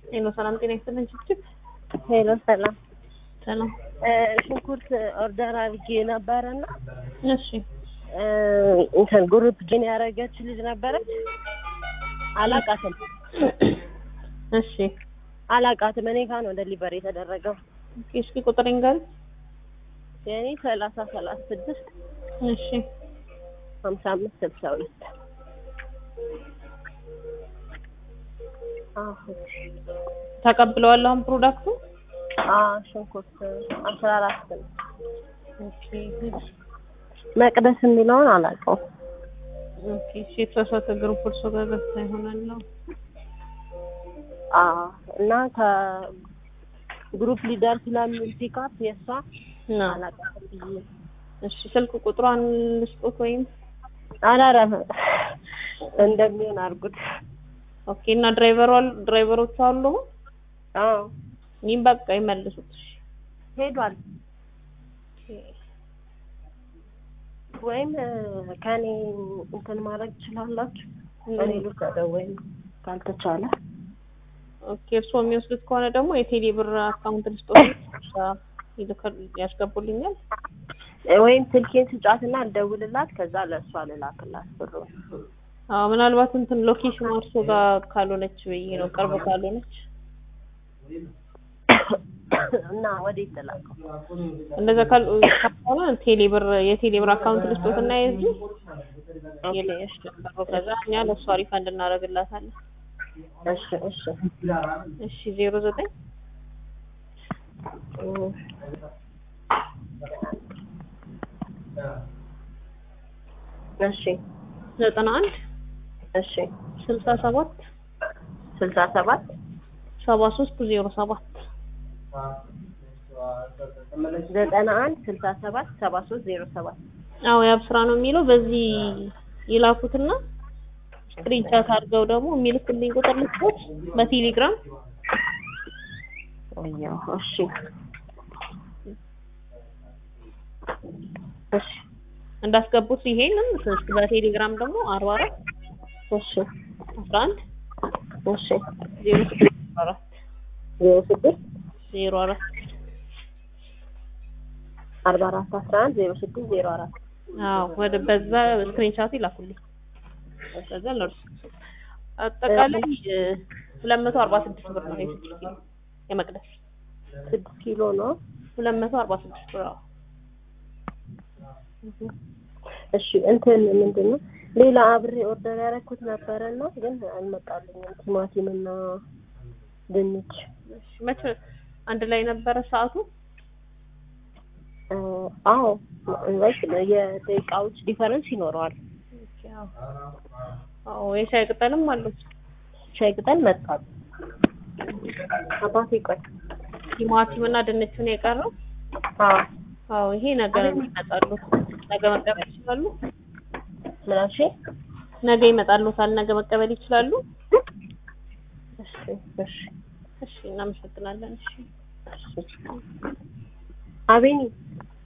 ሄሎ ሰላም ጤና ይስጥልን ችግር ሄሎ ሰላም ሰላም ሽንኩርት ኦርደር አድርጌ ነበረና እሺ እንትን ግሩፕ ጅን ያደረገች ልጅ ነበረች። አላቃትም እሺ አላቃትም። እኔ ጋር ነው ደሊቨሪ የተደረገው። ኦኬ እስኪ ቁጥሬን ጋር የእኔ ሰላሳ ሰላሳ ስድስት እሺ ሀምሳ አምስት ስልሳ ሁለት ተቀብለዋል አሁን ፕሮዳክቱ ሽንኩርት አስራ አራት ነው። ኦኬ መቅደስ የሚለውን አላውቀውም። ኦኬ እሺ የተሳሳተ ግሩፕ እርሶ ጋር ገብታ ይሆናል ነው አዎ እና ከግሩፕ ሊደር ስለሚል ፒካፕ የእሷ እና አላውቃትም ብዬ እሺ ስልክ ቁጥሯን ልስጦት ወይም አላረፈ እንደሚሆን አድርጉት። ኦኬ እና ድራይቨሩ ድራይቨሮቹ አሉ አዎ ይህም በቃ ይመልሱት እሺ ሄዷል። ወይም ከኔ እንትን ማድረግ ትችላላችሁ። እኔ ልውሰደው ወይም ካልተቻለ ኦኬ እርስዎ የሚወስዱት ከሆነ ደግሞ የቴሌ ብር አካውንት ልስጦት ይልካል ያስገቡልኛል ወይም ስልኬን ስጫትና ልደውልላት ከዛ ለእሷ ልላክላት ብሩ አዎ ምናልባት እንትን ሎኬሽን እርሶ ጋር ካልሆነች ብዬ ነው ቅርብ ካልሆነች እና ወዴት ተላከው? እንደዛ ካል ካልሆነ ቴሌ ብር የቴሌ ብር አካውንት ልስጦት እና የዚህ የለሽ ከዛ እኛ ለእሷ ሪፋንድ እናደርግላታለን እሺ እሺ እሺ ዜሮ ዘጠኝ እሺ ዘጠና አንድ እሺ ስልሳ ሰባት ስልሳ ሰባት ሰባ ሶስት ዜሮ ሰባት ዘጠና አንድ ስልሳ ሰባት ሰባ ሶስት ዜሮ ሰባት አዎ ያብ ስራ ነው የሚለው በዚህ ይላኩትና ስክሪንሻት አድርገው ደግሞ የሚልኩልኝ ቁጥር ልስጦት በቴሌግራም ወያው እሺ እሺ እንዳስገቡት ይሄንን ስልክ በቴሌግራም ደግሞ አርባ አራት እሺ አስራ አንድ እሺ ዜሮ ስድስት አራት ዜሮ ስድስት ዜሮ አራት አርባ አራት አስራ አንድ ዜሮ ስድስት ዜሮ አራት አዎ ወደ በዛ ስክሪንሻት ይላኩልኝ ከዛ ለእርሱ አጠቃላይ ሁለት መቶ አርባ ስድስት ብር ነው የስድስት ኪሎ የመቅደስ ስድስት ኪሎ ነው። ሁለት መቶ አርባ ስድስት ብር አዎ እሺ እንትን ምንድን ነው ሌላ አብሬ ኦርደር ያደረኩት ነበረና ግን አልመጣልኝም። ቲማቲም እና ድንች እሺ መቼ አንድ ላይ ነበረ ሰዓቱ እ አዎ ወይስ የደቂቃዎች ዲፈረንስ ይኖረዋል። አዎ የሻይ ቅጠልም አለው ሻይ ቅጠል መጣል አባቴ ቆይ ቲማቲም እና ድንቹን የቀረው አዎ አዎ ይሄ ነገ ይመጣሉ ነገ መቀበል ይችላሉ ምናሽ ነገ ይመጣሉታል ነገ መቀበል ይችላሉ እሺ እሺ እሺ እናመሰግናለን እሺ አቤኒ